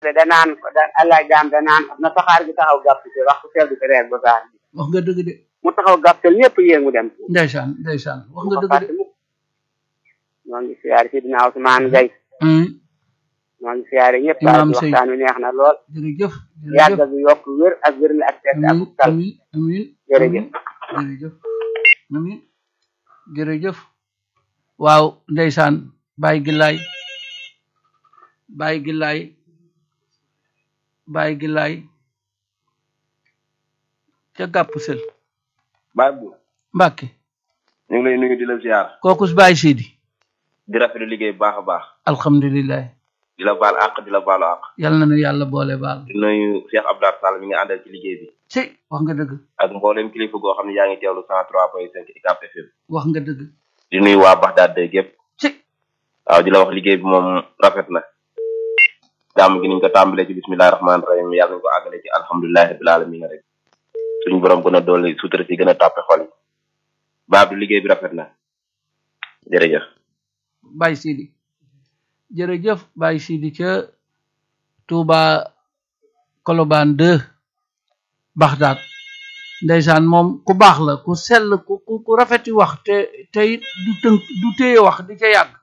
danaan ko da allah jaam danaan na saxaar gi taxaw gàpp ci waxtu teel bi reer ba saar bi wax nga dëgg de mu taxaw gàpptal ñëpp yéen mu dem ndeysaan ndeysaan wax nga ko dëgg de fàtte mukk ñoo ngi siyaare si dina Ousmane Gaye hum ñoo ngi siyaare ñëpp Imaam daal di Sey. waxtaan wi neex na lool jërëjëf yàgg jërëjëf bi yokk wér ak wér la ak tedd ak amin tal amin amin Jërëjëf. amin jërëjëf amin jërëjëf waaw ndeysaan bàyyi gillaay bàyyi gillaay bàyyi gillaay ca gàpp sel baay bu mbàkke ñu ngi lay nuyu di la ziar kooku su bàyyi siidi di rafetlu liggéey bu baax a baax alhamdulilah di la baal àq di la baalu àq yal na nu yàlla boole baal di nuyu Cheikh Abdoulaye Sall mi nga àndal ci liggéey bi ci wax nga dëgg ak mboolem kilifa goo xam ne yaa ngi teewlu cent trois point cinq ICAP FM wax nga dëgg di nuyu waa Baxdaad de gépp ci waaw di la wax liggéey bi moom rafet na gàmm gi niñ ko tàmbalee ci bismillahi rahmaani rahim yàlla nañ ko àggale ci alhamdulilahi rabbil alamin rek suñu borom gën a dolli sutura si gën a tàppe xol yi baab du liggéey bi rafet na jërëjëf Baye Sidi jërëjëf Baye Sidi ca Touba Colobane 2 Baxdaad ndeysaan moom ku baax la ku sell ku ku ku rafeti wax te te it du tënk du téye wax di ca yàgg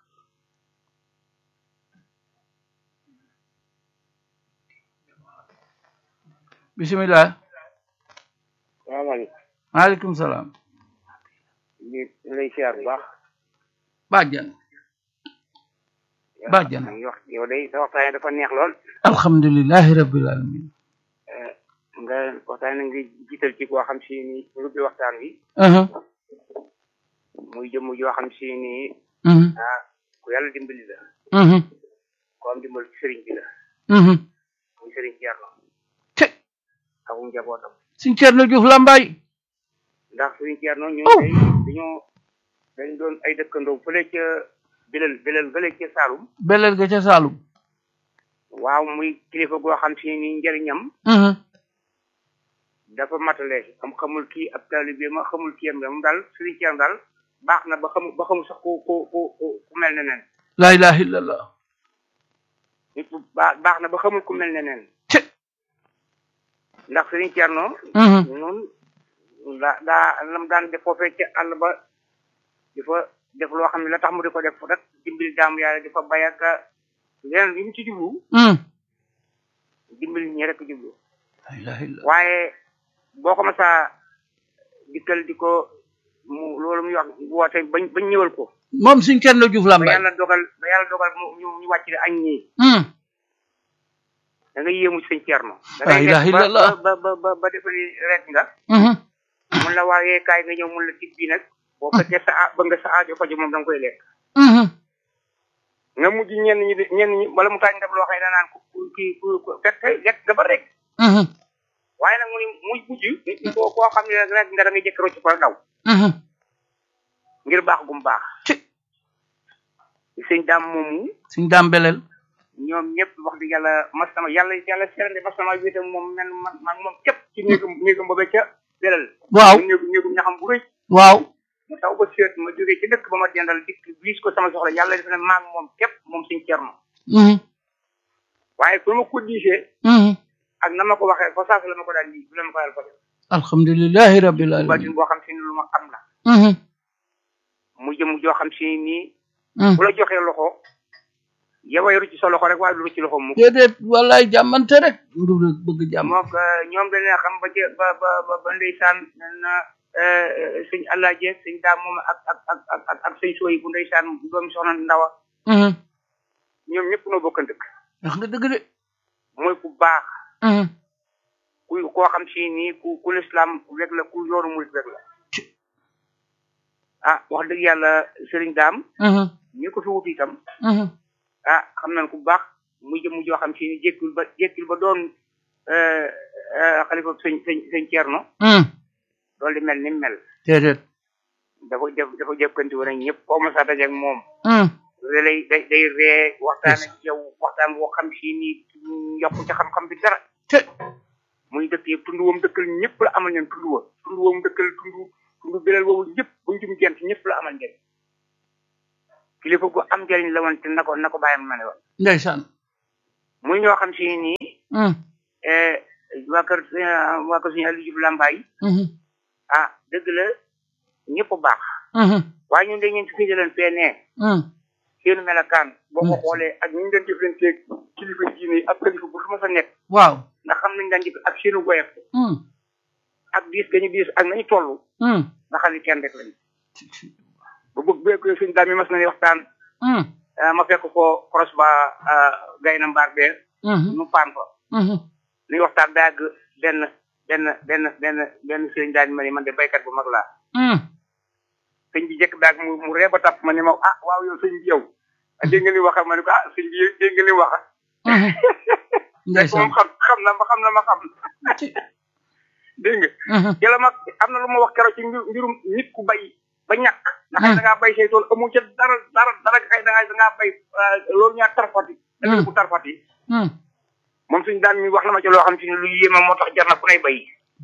bisimilah salaamaaleykum maaleykum salaam di lay siyaar bu baax bàjjan Bàjjan. maa ngi wax yow day sa waxtaan yi dafa neex lool alhamdulilahi rabbil alamin nga waxtaan nga jiital ci koo xam si ni rubbi waxtaan wi aha muy jëmm joo xam si ni mhm ah ku yàlla dimbali la mhm ko am dimbal ci sëriñ bi la mhm muy sëriñ Thierno te ak njabootam suñ Cerno Juuf Lambaay ndax sëriñ Thierno ñu Oh. day dañoo dañ doon ay dëkkandoo fële ca bilal bilal fële ca Saalum beleel ga ca Saalum waaw muy kilifa goo xam si ni njëriñam mhm dafa matale am xamul kii ab taalibe ma xamul kii am moom daal sëriñ Thierno daal baax na ba xamul ba xamul sax ku ku ku ku ku mel ne nen laa ilaha illallah nit ku baax baax na ba xamul ku mel ne nen te ndax sëriñ Thierno mhm ñun daa daa lam daan def foofee ca àll ba di fa def loo xam ne la tax mu di ko def rek dimbali jaamu yàlla di fa bay ak leneen li mu ci jublu mhm dimbali ñi rek jublu laa ilaha illallah waaye boo ko masaa dikkal di ko mu loolu muy wax woote bañ bañ ñëwal ko moom suñ Cerno Juuf ba Lambaay yàlla dogal ba yàlla dogal mu ñu ñu wàcc añ ñii mhm da nga yéemu ci sëñ Thierno da La ngay ilaha def ba illallah. ba ba ba ba defali ret nga mhm mun la waayee kaay nga ñëw mun la tib bi nag boo fekkee sa a ba nga sa aajo faju moom da nga koy lekk mhm nga mujj ñenn ñi de ñenn ñi wala mu taañ ndab loo xam ne danaan ku ku kii ku ku fekk lekk dafa rek mhm waaye nag mu ni muy mujj nit ñi koo koo xam ne rek nga da ngay jëkk rocc ko daw mhm ngir baax gum baax ci sëñ daam moomu suñ daam beleel ñoom ñëpp wax dëgg yàlla mas sama yàlla yàlla serande mas sama wéetam moom men man man moom képp ci néegam néegam boobe ca belal waaw néegu néegum ñaxam bu rëy waaw mu taw ba seet ma jógee ci dëkk ba ma dendal dikk biis ko sama soxla yàlla def ne maag moom képp moom suñ cerno mhm waaye fu ma ko diisee mhm ak na ma ko waxee fa saas la ma ko daan di la ma ko daan fa alhamdulilahi rabbil alamin batin boo xam si ni lu ma xam la mhm mu jëm joo xam si nii mhm bu la joxee loxo yow a yoru ci sa loxo rek waaye du ci loxo mu déedéet wallaay jàmmante rek ndu rek bëgg jàmm mook ñoom dañu xam ba ci ba ba ba ba ndeysaan na sëñ allah jeeg sëñ daam moom ak ak ak ak ak ak sëñ sooy bu ndeysaan doomi soxna ndawa mhm ñoom ñëpp noo bokk dëkk wax nga dëgg de mooy ku baax mhm ku koo xam si nii ku ku lislaam rek la ku yoonu murit rek la ah wax dëgg yàlla sëriñ daam mhm ñi ko fi wut itam mhm ah xam nañ ku baax muy jëm joo xam si ni jékkul ba jékkul ba doon xalifa sëñ sëñ sëñ Ceerno mhm loolu di mel ni mu mel déedéet dafa def dafa jëkkanti woon ak ñëpp koo mos a dajeeg moom mhm da lay day day ree waxtaan ak yow waxtaan boo xam si ni yokku ci xam-xam bi dara te muy dëkk yëpp tund woom dëkkal ñëpp la amal ñeen tund wa tund woom dëkkal tund tund bilal woowu ñëpp buñ jum gent ñëpp la amal njëriñ kilifa gu am njëriñ la woon te na ko na ko bàyyam ma ne woon ndeysaan muy ñoo xam si nii hum eh, waa kër eh, waa kër suñu Aliou Diouf Lambaye hum ah dëgg la ñëpp baax hum waaye ñun dañu leen fi leen fee nee hum seen melakaan boo ko Hmm. xoolee ak ñu leen jëflanteeg kilifa diine yi ak kilifa bu su ma sa nekk waaw ndax xam nañ daan jëf ak seenu goyef hum ak diis gañu diis ak nañu toll hum nga xam ne kenn rek lañu ba bëgg beeko suñu daal mi mas na ni waxtaan hum ah, ma fekk ko cross ba gay na mbaar bee hum nu paan fa hum nuy waxtaan ba yàgg benn benn benn benn benn sëriñ daal ma ni man de baykat bu mag laa hum sëñ bi jëkk daag mu mu ree ba tapp ma ni ma ah waaw yow sëñ bi yow ah, dégg nga li wax ma ne ko ah sëñ bi dégg nga li wax hum fekk ndeysaan moom xam xam na ma xam na ma xam ci dégg nga hum yàlla mag am na lu ma wax keroog ci mbir- mbirum nit ku bay ba ñàkk ndax xëy da ngaa bay say tool amu ca dara dara dara xëy da ngaa da ngaa bay ah, loolu ñaar tarfati dëgg bu tarfati hum moom suñu daan mi wax na ma ci loo xam si ne lu yéeme moo tax jar na ku nay bay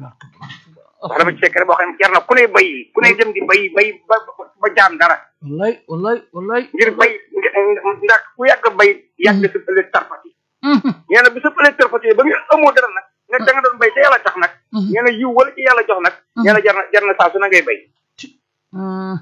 wax na ma ci secret boo xam ne jar na ku nay bay ku nay dem di bay bay ba ba jaam dara wallaay wallaay wallaay ngir bay ndax ku yàgg bay yàgg sa ëllëg tarfati hum nee na bi sa ëllëg tarfati ba nga amoo dara nag nga da nga doon bay te yàlla tax nag hum nee na yiw wala ci yàlla jox nag nee na jar na jar na saa su na ngay bay hum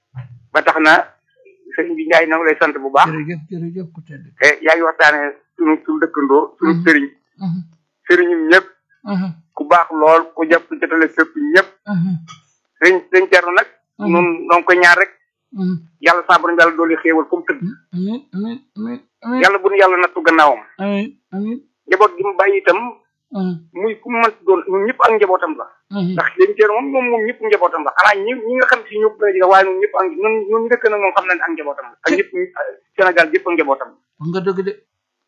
ba tax na sëriñ bi Ndiaye na ngi lay sant bu baax jërëjëf jërëjëf ku tedd te yaa ngi waxtaane sunu sunu dëkkandoo sunu sëriñ hum sëriñum ñëpp hum ku baax lool ku jàpp jotale fépp ñëpp hum sëriñ sëriñ Thierno nag Mhm. nun donc ko ñaar rek hum yàlla saa borom yàlla dooli xéewal comme tëdd amin amin amin amin yàlla bu nu yàlla nattu gannaawam amin amin njaboot gi mu bàyyi itam hum muy ku mu mën doon ñun ñëpp ak njabootam la hum ndax sëriñ Thierno moom moom moom ñëpp njabootam la xanaa ñi ñi nga xam si ñëpp gën a jege waaye ñun ñëpp ak ñun ñun dëkk nag moom xam nañ ak njabootam la ak ñëpp Sénégal yëpp ak njabootam la wax nga dëgg de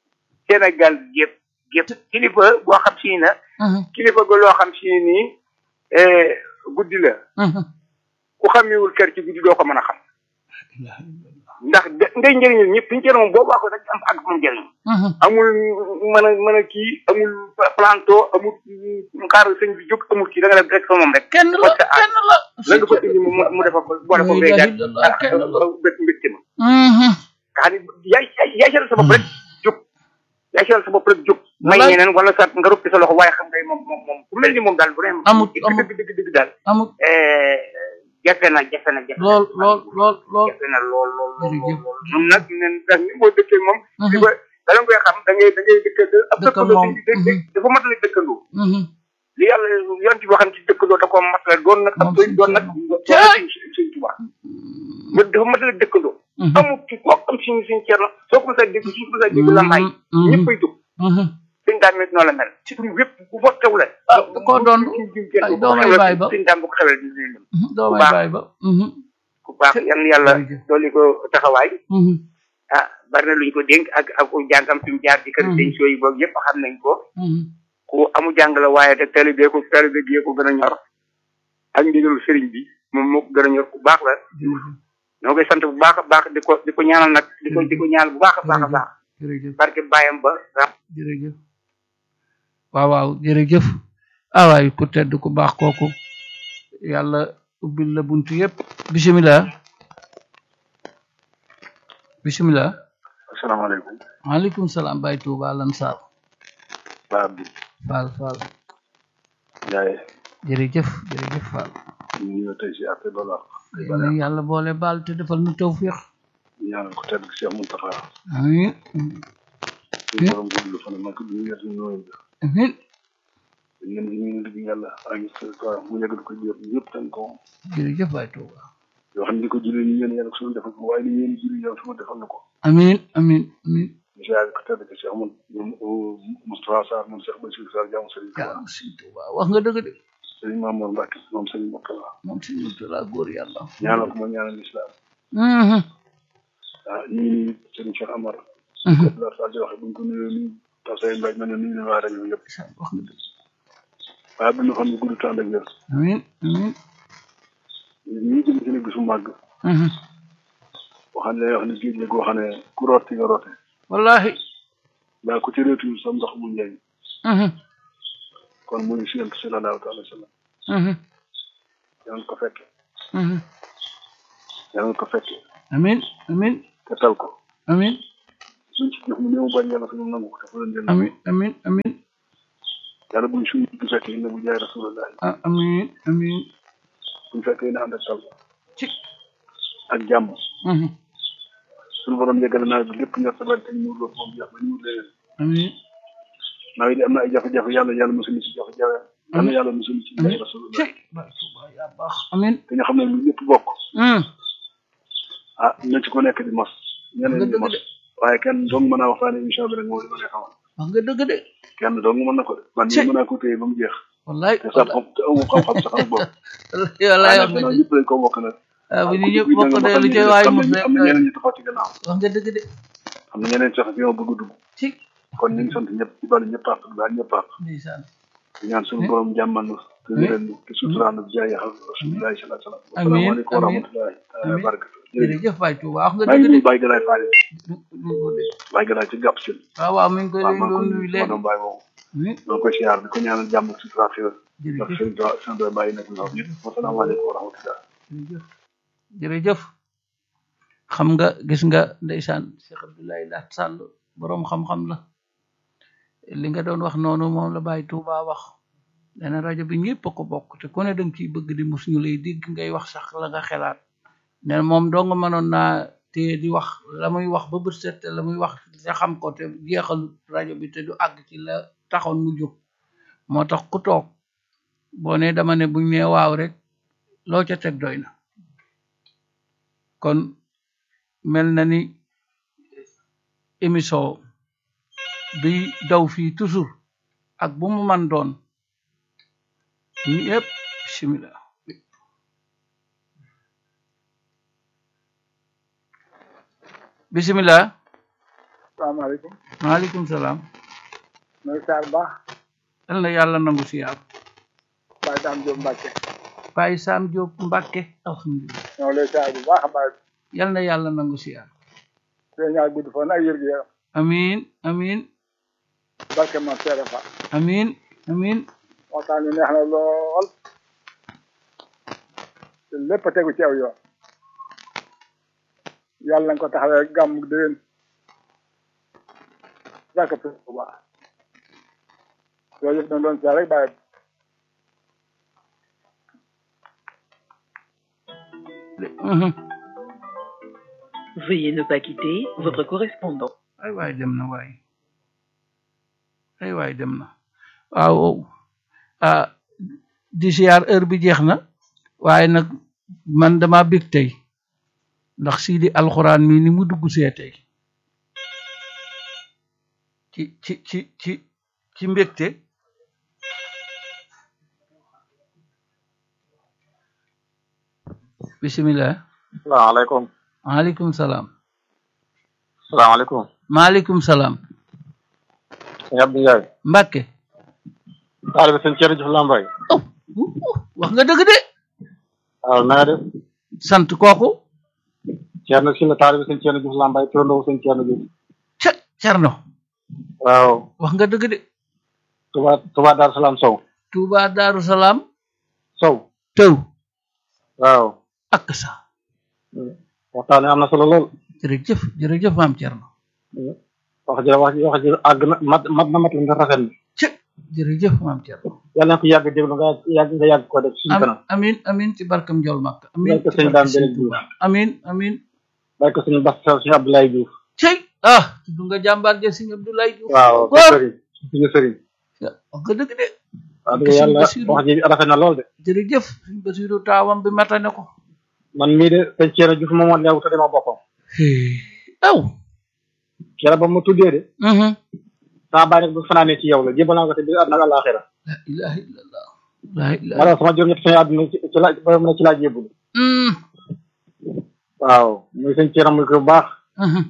Sénégal yëpp yëpp kilifa boo xam si na hum kilifa ga loo xam si nii eh, guddi la hum ku xamewul kër ci guddi doo ko mën a xam ilaha illallah ndax de ndey njëriñul ñëpp suñu cër moom boo baaxoo rek am ak moom njëriñ hum amul mën a mën a kii amul planto amul xaar sëñ bi jóg amul kii da nga def rek sa moom rek kenn la parce que ah, kenn la la nga fa indi mu mu defa ko boole ko La ngay ilaha gàtt illallah, kenn la. bët mbégte ma hum nga xam ne yaay yaay- yaay seetal sa bopp rek jóg yaay seetal sa bopp rek jóg may Wallaay. ñeneen wala sa nga ruppi sa loxo waaye xam ngay moom moom moom ku mel ni moom daal vraiment Amut, dëgg amut. dëgg dëgg dëgg daal amul eh, jafe na jafe na jafe na lool lool lool lool jafe na lool lool lool Jërëjëf. lool ñun nag ñun ndax ni boo dëkkee moom di ko bala nga koy xam da ngay da ngay dëkkandoo ab Dëkk ak dëkkandoo moom. si dë- dë- dafa matale dëkkandoo hum li yàlla yoon ci waxam ci dëkkandoo da koo matale doon nag ab Moom doy doon nag Caay. suñ suñ tubaab mu dafa matale dëkkandoo hum amul ci koo am suñ suñ cerno soo ko mos a dégg suñ ko mos a dégg lambaay Mhm. ñëppay jóg hum suñ daam it noonu la mel ci suñ wépp ku fa xewle Ah, da koo doon ay doomay baay ba. suñ daam bu ko xewle dina leen doo may baax. bàyyi ba hum ku baax yan yàlla Jërëjëf. dolli ko taxawaay hum ah bari na lu ñu ko dénk ak ak jàngam fi mu jaar ci kër Mhm. sëñ sooy boobu yëpp xam nañ ko hum ku amu jàng la waaye te talibé ko talibé gi ko gën a ñor ak ndigalu sëriñ bi moom moo ko gën a ñor ku baax la jërëjëf ñoo koy sant bu baax a baax di ko di ko ñaanal nag di ko di ko ñaanal bu baax a baax a baax jërëjëf barke bàyyam ba ah jërëjëf waaw waaw jërëjëf ah waay ku tedd ku baax kooku yàlla ubbil la buntu yëpp bisimilah bisimilah asalaamaaleykum maaleykum salaam Baye Touba Lansar Ba Abdou Fall Fall Ndiaye jërëjëf jërëjëf Fall ñu ngi ñëw tey si affaire dollar yal na yàlla boole baal te defal nu tawfiq ñaanal ko tedd Cheikh Mountakha amiin suñu borom gudd fan mag ñu yet ñu nooyu amiin ñun ñu ngi yàlla ak sa mu yegg ko jëf ñëpp tan ko jërëjëf Baye Touba yoo xam ne di ko jullee ñu yéen yàlla ko suñu defal ko waaye ni yéen julli yow suma defal na ko amiin amiin amiin ñu siyaare ko tedd ko Cheikh Moun Moustapha Sarr moom Cheikh Bassirou Sarr jaamu Serigne Touba yaa si Touba wax nga dëgg de Serigne Mamour Mbacke moom Serigne Mourtala moom si Mourtala góor yàlla ñaanal ko ma ñaanal islam Mhm, ah ñu ngi nii Serigne Cheikh Amar mhm. la Fall di waxe buñ ko nuyoo nii taw say mbaj ma ne nuyu na waa rajo yëpp wax nga dëgg waaye bu ñu xam ne gudd temps ak wér amiin amiin ñi jëm ci ne bisu màgg Mhm. waxam ne wax ne géej la goo xam ne ku root ci nga roote wallahi daa ku ci réetu sa ndox mu njëriñ Mhm, kon mu ngi si yonent sallallahu alayhi wa sallam mhm, yaa ngi ko fekke mhm. yaa ngi ko fekke amiin amiin te tal ko amiin suñ ci jëf mu néew bañ yàlla suñu nangu ko te fu leen jënd amin amin amin yàlla buñ suñu bu fekkee ne bu jaay rasulullah ah, amin amin buñ fekkee ne ànd ak tal ci ak jàmm mhm, suñu borom yeggale nawet bi lépp ñor sa bari te ñu muur loolu moom jeex ba ñu wut leneen amin nawet yi am na ay jafe-jafe yàlla yàlla mosuñu ci jafe-jafe yàlla yàlla mosuñu ci jaay ci rasulullah Baay Tuuba yaa baax amin te ñu xam ne lu ñëpp bokk mm, ah na ci ko nekk di mos nga ñeneen di dëgg mos de waaye kenn dong mën a waxtaane émission bi rek moo li ma lay xamal wax nga dëgg de kenn dong mën na ko de man Ci. mii mën naa ko téye ba mu jeex wallaay te sax xam te amu xam-xam sax am bopp wallaay waaye wax nag nga gannaaw dëgg ñëpp dañ ko bokk nag ah bu ñu ku ñëpp dugg bokk nag de xam lu ne ci waay am mos na rek am na ñeneen ñu taxaw ci gannaaw wax nga dëgg de am na ñeneen sax ñoo bëgg a dugg ci kon ñu ngi sant ñëpp ci bari ñëpp àq daal ñëpp àq ndeysaan di ñaan suñu borom jàmmal nu te wéral nu te suturaan nu jaay xam rasulillahi sallallahu alayhi wa sallam Amiin, asalaamaaleykum wa amiin. rahmatullahi taala wa Amiin. barakatu jërëjëf jërëjëf Baay Tuuba wax nga maa ngi dëgg de nuyu Baye Galaye Fall du du ko de Baye Galaye ci gàpp si waaw waaw mi ngi koy waaw leen maa ngi doon koy nuyu nuyu sama léegi doom Baye moomu oui maa ngi koy siyaar di ko ñaanal jàmm ak sutura ak xéwal ndax jërëjëf sëriñ Tuubaa sant Baye nekk na ñëpp wasalaamaaleykum wa rahmatullah jërëjëf jërëjëf xam nga gis nga ndeysaan Cheikh Abdoulaye Laat Sall boroom xam-xam la li nga doon wax noonu moom la Baye Touba wax nee na rajo bi ñëpp a ko bokk te ku ne danga ciy bëgg di mus ñu lay dégg ngay wax sax la nga xelaat nee na moom doo nga mënoon naa te di wax la muy wax ba bët set te la muy wax te xam ko te jeexal rajo bi te du àgg ci la taxoon mu jóg moo tax ku toog boo ne dama ne buñ ne waaw rek loo ca teg doy na kon mel na ni émission bi daw fii toujours ak bu mu man doon ñu yëpp bismillah bismillah salaamaaleykum maaleykum salaam mooy Sarr baax yal na yàlla nangu siyaar Baye Dame Diop Mbacke Baye Sam Diop Mbàkke alhamdulillah ñoo lay saar bu baax a baax yal na yàlla nangu siyaar te ñaar gudd fan ak yër gu yaram amin amin barke ma seere fa amin amin waxtaan wi neex na lool te lépp a tegu ci aw yoon yàlla nga ko taxawee gàmm déwén barke bu baax loolu yëpp dañ doon saa rek bàyyi Mhm. Veuillez ne pas quitter votre correspondant. ay waay dem na waay ay waay dem na waaw ah di siyaar heure bi jeex na waaye nag man dama bég tey ndax sii di alxuraan mi ni mu dugg see tey ci ci ci ci ci mbégte bismillah salaamaaleykum maaleykum salaam salaamaaleykum maaleykum salaam sëñ Abdou Ndiaye Mbàkke taalibe sëñ Thierno Diouf Lambaye oh wax nga dëgg de waaw na nga def sant kooku Thierno si la taalibe sëñ Thierno Diouf Lambaye turandoo sëñ Thierno Diouf ca Cerno waaw wax nga dëgg de Touba Touba Darou Salaam Sow Touba Daaru Salaam Sow tëw waaw ak sa waxtaan wi am na solo lool jërëjëf jërëjëf maam Cerno wax ji wax ji wax ji àgg na mat mat na mat la nga rafet na ca jërëjëf maam Cerno yàlla na ko yàgg déglu nga yàgg nga yàgg ko def suñu kanam am amin amin ci barkam Njool Makka amin Barke ci sëñ barke Dame sëñ Belel Touba amin amin bàyyi ko suñu bas suñu Abdoulaye Diouf cey ah du nga jàmbaar ja sëñ Abdoulaye Diouf waaw góor sëriñ suñu sëriñ wax nga dëgg de wax dëgg yàlla wax ji rafet na lool de jërëjëf sëñ Basiru taawam bi matane ko man mii de sëñ Thierno Diouf moom moo leew te dama boppam aw keroog ba mu tuddee de mhm sama bàyyi nag bu fanaanee ci yow la jébal naa ko te biir àdduna ak àllaaxira la ilaha illallah la ilaha wala sama juróom ñett suñu àdduna ci ci la ba mu ne ci laa jébul mm waaw muy sëñ Thierno muy ko bu baax mhm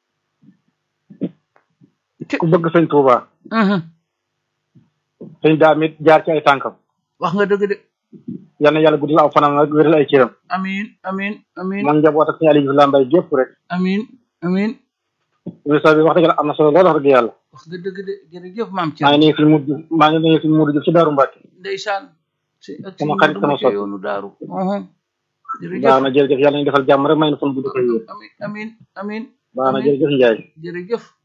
ku bëgg sëñ Touba mhm sëñ daam it jaar ci ay tànkam wax nga dëgg de yal na yàlla guddal aw fanam ak wéral ay cëram amin amin amin man njaboot ak sëñ Aliou Diouf Lambaye gépp rek amin amin émission bi wax dëgg la am na solo lool wax dëgg yàlla wax nga dëgg de jërëjëf maam maa ngi Thierno nuyu suñu mujj maa ngi nuyu suñu mujj Diouf ci Daaru Mbàkke ndeysaan si ak si Sama xarit, sama Modou soppi. yoonu daaru mhm jërëjëf baax na jërëjëf yàlla ñu defal jàmm rek may na fan bu dëkk yi amin amin amin baax na amin jërëjëf Ndiaye jërëjëf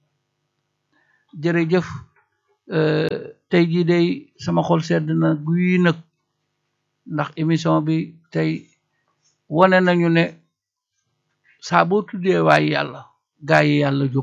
jërëjëf tey jii day sama xol sedd na guy nag ndax émission bi tey wane nañu ne saa boo tuddee waaye yàlla gaa yi yàlla jóg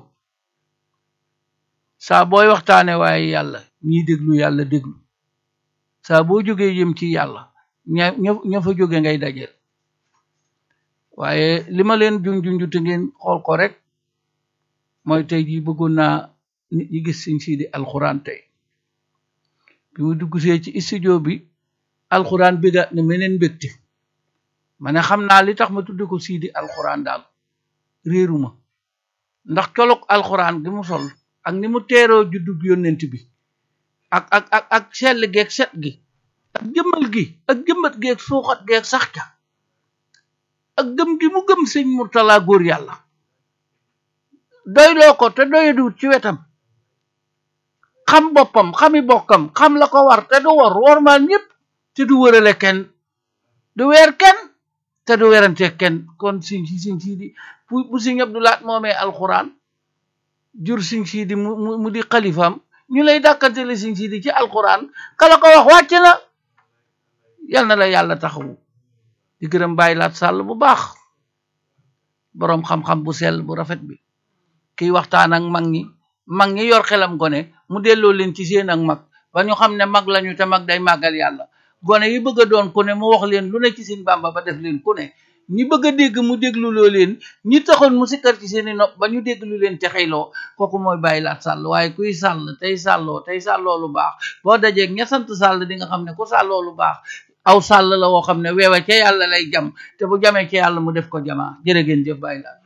saa booy waxtaane waaye yàlla ñiy déglu yàlla déglu saa boo jógee jëm ci yàlla ña ña ña fa jóge ngay dajeel waaye li ma leen junjunju te ngeen xool ko rek mooy tey jii bëggoon naa nit ñi gis siñ siidi alxuraan tey bi mu duggsee ci studio bi alxuraan bigaat ne meneen mbégte ma ne xam naa li tax ma tudde ko siidi alxuraan daal réeruma ndax colog alxuraan gi mu sol ak ni mu teeroo juddug yónnent bi ak ak ak ak sell geeg set gi ak jëmmal gi ak jëmbat geeg suuxat geeg sax ca ak gëm gi mu gëm sëñ Murtala góor yàlla doyloo ko te doyadut ci wetam xam boppam xami bokkam xam la ko war te du war wormaal ñëpp te du wërale kenn du weer kenn te du werante kenn kon siñ si siñ sii di bu bu siñ Abdulaat moomee alxuraan jur siñ sii di mu mu di xalifaam ñu lay dàkkantele siñ sii di ci alxuraan kala ko wax wàcc na yal na la yàlla taxawu di gërëm bàyyi laat sàll bu baax boroom xam-xam bu sell bu rafet bi kiy waxtaan ak mag ñi mag ñi yor xelam gone mu delloo leen ci seen ak mag ba ñu xam ne mag lañu te mag day màggal yàlla gone yi bëgg a doon ku ne mu wax leen lu ne ci seen bàmba ba def leen ku ne ñi bëgg a dégg mu déglu loo leen ñi taxoon mu sikkar ci seeni nopp ba ñu déglu leen te xëyloo kooku mooy bàyyi laat sàll waaye kuy sàll tey sàlloo tey sàlloo lu baax boo dajeeg ña sant sàll di nga xam ne ku sàlloo lu baax aw sàll la woo xam ne weewa ca yàlla lay jam te bu jamee ca yàlla mu def ko jamaa jërë ngeen jëf bàyyi laat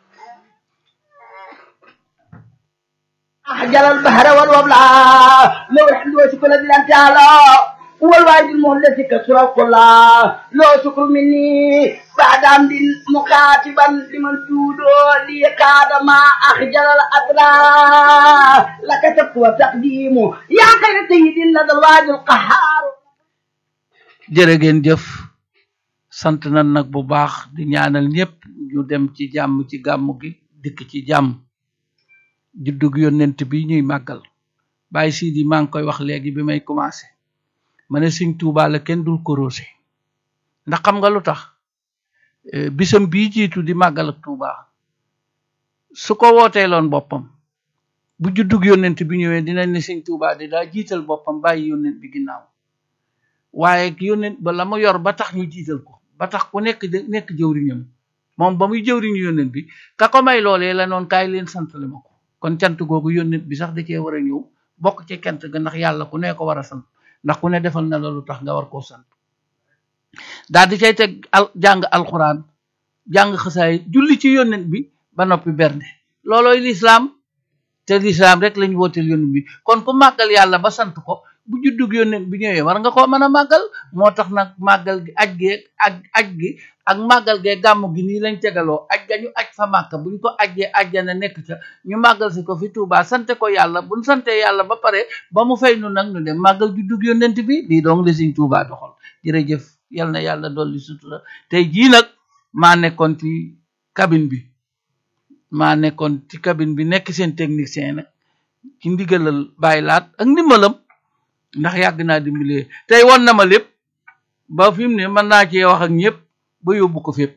جل البحر والوبلا لو الحمد وشكر لله تعالى هو الواحد المهلس كسر القلا لو شكر مني بعد عمد مكاتبا لمن سودو لي كاد ما أخجل الأطلا لك تقوى تقديم يا خير سيد لدى الواحد القهار jërë ngeen jëf sant nan nag bu baax di ñaanal ñëpp ñu dem ci jàmm ci gàmm gi dikk ci jàmm juddug yónnent bi ñuy màggal bàyyi siidi maa ngi koy wax léegi bi may commencé ma ne Sëñ Tuubaa la kenn dul korosé ndax xam nga lu tax bisam bii jiitu di màggal ak Tuubaa su ko wooteeloon boppam bu juddug yónnent bi ñëwee dinañ ne Sëñ Tuubaa di daa jiital boppam bàyyi yónnent bi ginnaaw waaye yónnent ba la mu yor ba tax ñu jiital ko ba tax ku nekk nekk jëwriñam moom ba muy jëwriñu yónnent bi ka ko may loolee la noon kaay leen santale ma ko kon cant googu yónnent bi sax da cee war a ñëw bokk ci kent ga ndax yàlla ku ne ko war a sant ndax ku ne defal na la lu tax nga war koo sant daal di cay teg al jàng alxuraan jàng xasaay julli ci yónnent bi ba noppi bernde loolooy lislaam te lislaam rek lañ wooteel yónnent bi kon ku màggal yàlla ba sant ko bu juddug yónnent bi ñëwee war nga koo mën a màggal moo tax nag màggal gi aj gee aj aj gi ak màggal gee gàmm gi nii lañ tegaloo aj ga ñu aj fa màkka buñ ko ajjee ajjana nekk ca ñu màggal si ko fi Tuubaa sante ko yàlla buñ sante yàlla ba pare ba mu fay nu nag ñu dem màggal juddug yónnent bi lii doong la Sëñ Tuubaa doxal jërëjëf yal na yàlla dolli sutura tey jii nag maa nekkoon ci cabine bi maa nekkoon ci cabine bi nekk seen technicien nag ci ndigalal bàyyi laat ak ndimbalam ndax yàgg naa dimbalee tey won na ma lépp ba fi mu ne mën naa cee wax ak ñëpp ba yóbbu ko fépp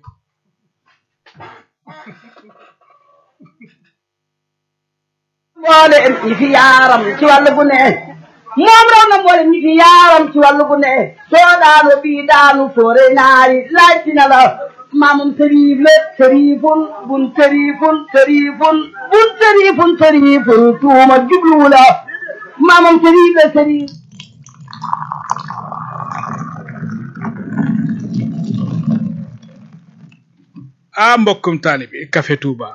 mboolem ñi fi yaaram ci wàllu gu ne moom raw na mboolem ñi fi yaaram ci wàllu gu ne soo daanu bii daanu foore naari laaj ci na la maamum sëriif la sëriifun bun sëriifun sëriifun bun sëriifun sëriifun tuuma jubluwu la maamum sëriif la sëriif ah mbokkum taalibi Café Touba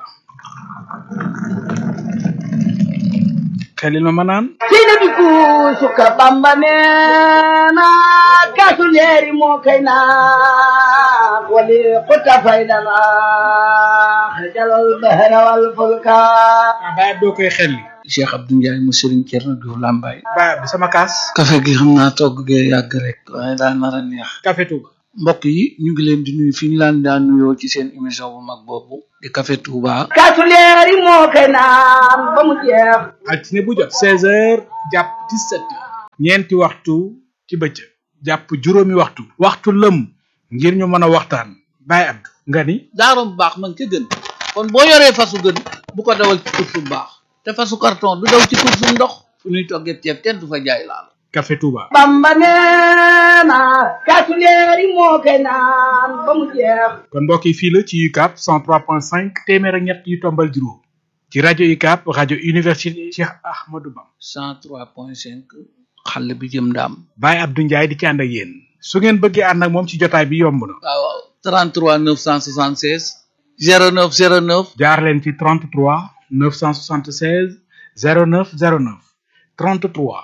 xelil ma ma naan sina bi ku sukka bamba neena kaasu leeri moo kay naan wali xutta faydana xajalal bahra wal fulka ah baay doo koy xelli Cheikh Abdou Ndiaye mu Serigne Thierno Diouf Lambaye baay bi sama kaas café gi xam naa togg gee yàgg rek waaye daa nar a neex Café Touba mbokk yi ñu ngi leen di nuyu fi ñu laan daan nuyoo ci seen émission bu mag boobu di Café Touba kaasu leeri moo koy naan ba mu jeex altine bu jot 16 heures jàpp 17 heures ñeenti waxtu ci bëccëg jàpp juróomi waxtu waxtu lëm ngir ñu mën a waxtaan Baye Abdou nga ni daarom bu baax man ca gën kon boo yoree fasu gën bu ko dawal ci course bu baax te fasu carton du daw ci course bu ndox fu ñuy toggee ceeb kenn du fa jaay laal Café Touba bamba neena kaasu leeri moo koy naan ba mu jeex kon mbokk yi fii la ci UCAB 103.5 téeméer ak ñett yu tombal juróom ci rajo UCAB rajo université Cheikh Ahmadou Bam 103.5 xale bi jëm ndaam Baye Abdou Ndiaye di ci ànd ak yéen su ngeen bëggee ànd ak moom ci jotaay bi yomb na waaw waaw 33 976 09 09 jaar leen ci 33 976 09 09 33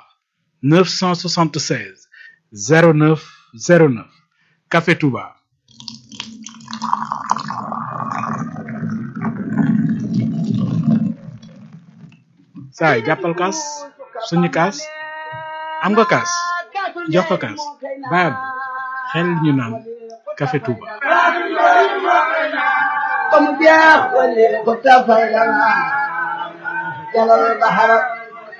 976 09 09 Café Touba saay jàppal kaas suñu kaas am nga kaas jox ko kaas baab xel ñu naan Café Touba ba mu jeex wali ko tafay lana jalal bahara